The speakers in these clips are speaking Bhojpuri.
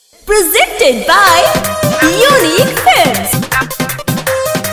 Presented by Unique Films.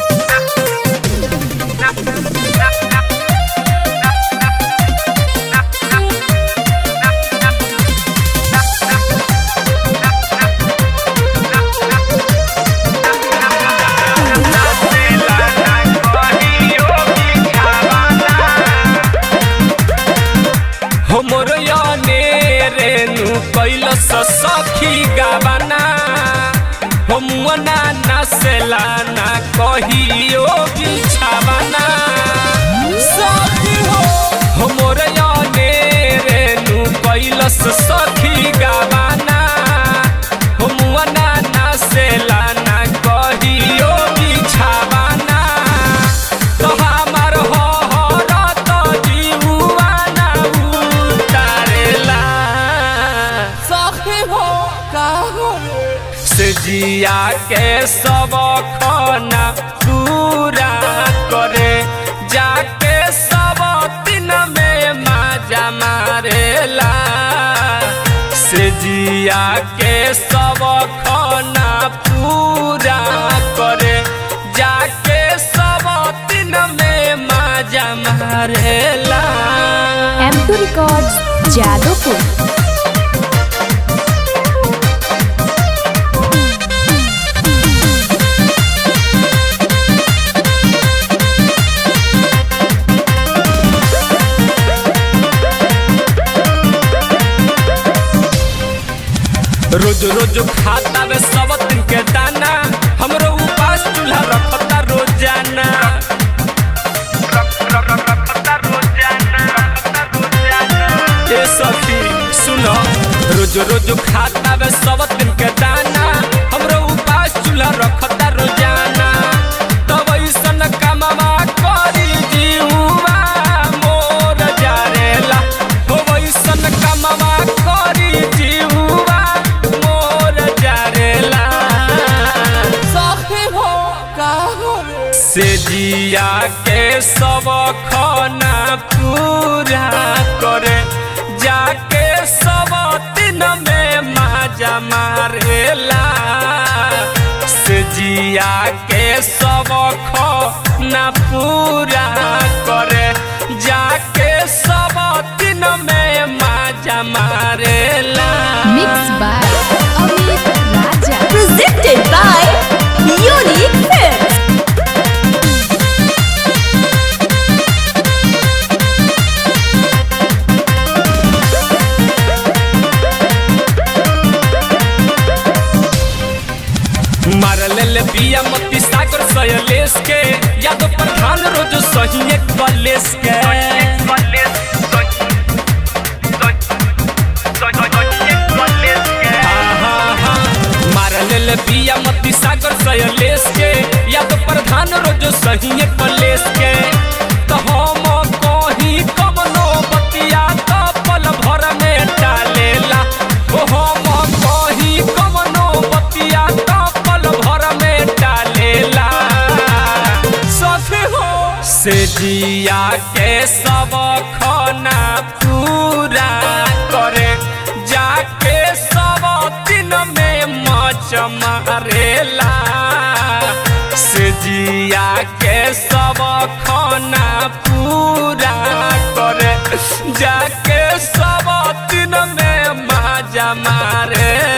हमर याने रेनु कैलस सखी गावाना हमना नसेला ना कहियो बिछावाना सखी हो हमर याने रेनु कैलस सखी गावाना हमना नसेला ना कहियो बिछावाना तो हमार हो हरत जीवा ना उतारेला सखी हो का हो से जिया के सब खाना पूरा करे जाके सब दिन में माजा मारेला से जिया के सब खाना पूरा करे जाके सब दिन में माजा मारेला M2 Records, Jadopur. रोज रोज खाता वे सब दिन के दाना हमरो उपास चूल्हा रखता रोजाना ए सखी सुनो रोज रोज खाता वे सब दिन के दाना हमरो उपास चूल्हा रखता रोजाना तब ऐसन कमावा करी जीवा मोर जारेला हो ऐसन कमावा करी जीवा मोर जारेला सखी हो का से जिया के सब खाना पूरा करे जाके सब दिन में माजा मारेला से जिया के सब खाना पूरा करे जाके सब दिन में माजा मारेला Mixed by Amit Raja. Presented by Unique Films. मारले ले बिया मती सागर सयलेस के यादव प्रधान रोज सही एक कलेस के मारले ले बिया मती सागर सयलेस के यादव प्रधान रोज सही एक कलेस के तो हम कहीं कमनो बतिया तो पल भर में डालेला ओ हम कहीं कमनो बतिया तो पल भर में डालेला सखी हो से जिया के सब खाना पूरा करे जाके सब दिन में मच मारेला से जिया के सब खाना पूरा करे जाके सब दिन में माजा मारे